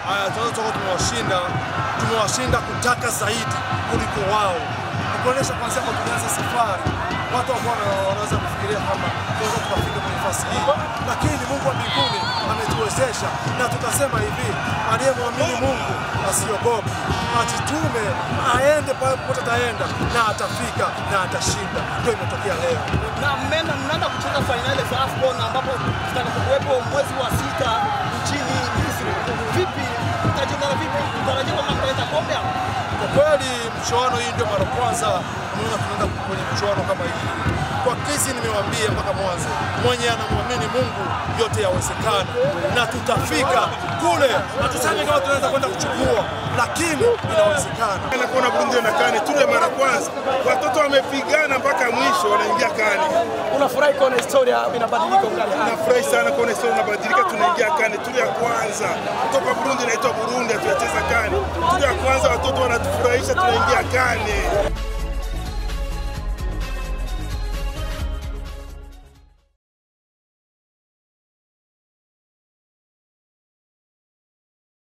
Haya, tunaweza toka tumewashinda, tumewashinda kutaka zaidi kuliko wao, kuonyesha kwanzia kwa tulianza safari watu ambao wanaweza kufikiria kwamba tunaweza tukafika kwenye nafasi hii, lakini Mungu wa mbinguni ametuwezesha, na tukasema hivi, aliyemwamini Mungu asiogope, ajitume, aende pale popote ataenda, na atafika na atashinda. Ndio imetokea leo. na mmeenda mnaenda kucheza fainali za AFCON ambapo zitakapokuwepo mwezi wa sita nchini Misri. Vipi, mtajiandaa vipi? Mtarajia kwamba mtaleta kombe hapo? Kwa kweli mchuano hii ndio mara kwanza unaona tunaenda kwenye mchuano kama hii. Kwa kisi nimewaambia mpaka mwanzo, mwenye anamwamini Mungu yote yawezekana, na tutafika kule. Hatusemi kama tunaweza kwenda kuchukua, lakini inawezekana. na kuona Burundi na kane tule mara kwanza, watoto wamepigana mpaka mwisho, wanaingia kane. Unafurahi kuona historia inabadilika ukali. Nafurahi sana kuona historia inabadilika, tunaingia kane, tule ya kwanza kutoka Burundi inaitwa Burundi, hatuyacheza kane. Tule ya kwanza, watoto wanatufurahisha, tunaingia kane.